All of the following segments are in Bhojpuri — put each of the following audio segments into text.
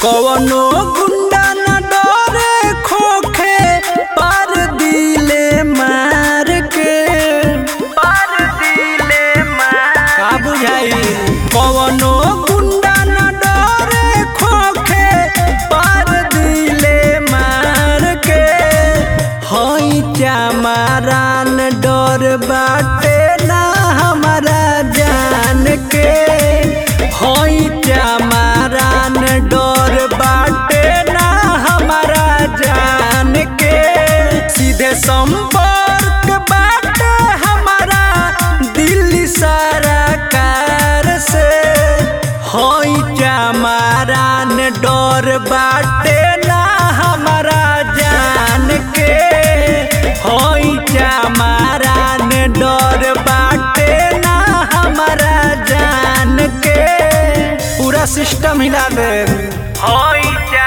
कवनो गुंडा न डरे खोखे पर दिले मार के पर दिले मार का बुझाई कवनो गुंडा न डरे खोखे पर दिले मार के हई चामारान डर बाटे ना हमारा जान के हई चामारान डर बाटे ना हमारा जान के सीधे संपर्क बाटे हमारा दिल्ली सरकार से हई चामारान डर बाटे ना हमारा जान के हई चामारान डर बाटे ना हमारा जान के पूरा सिस्टम हिला दे हई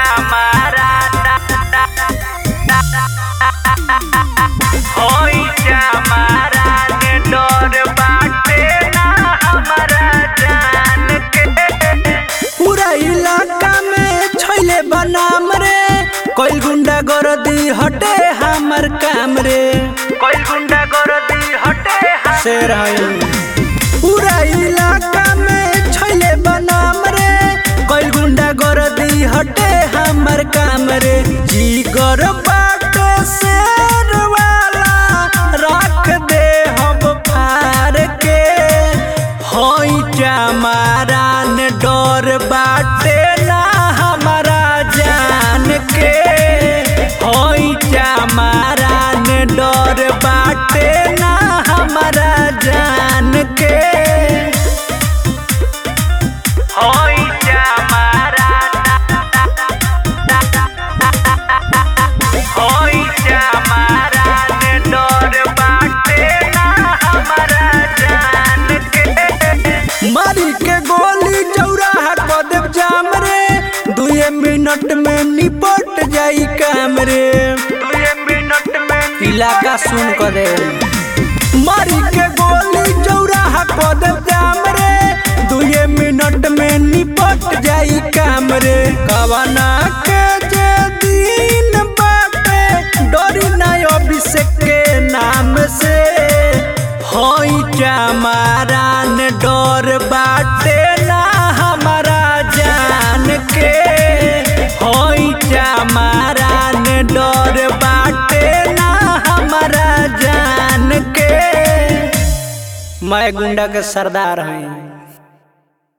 हई चामारान डर बाटे ना हमारा जान के पूरा इलाका में छैले बनाम रे कोई गुंडा गरदी हटे हमर काम रे कोई गुंडा गरदी हटे शेर हई पूरा इलाका में छैले बनाम रे कोई गुंडा गरदी हटे हमर काम रे जीगर बाटे शेर वाला रख दे हम फार के हई चामारान डर बाटे ना हमारा जान के हई चामारान डर बाटे ना हमारा जान के हई चामारान हई चामारान डर बाटे ना हमारा जान के मारी के गोली चौराहा क देव जाम रे दुए मिनट में निपट जाई काम रे दुए मिनट में इलाका सुन क दे मारी के गोली चौराहा क देव जाम रे दुए मिनट में निपट जाई काम रे कवना के जे दिन बाटे डरी ना अभिषेक के नाम से हई चामारान डर बाटे ना हमारा जान के हई चामारान डर बाटे ना हमारा जान के मैं गुंडा के सरदार हई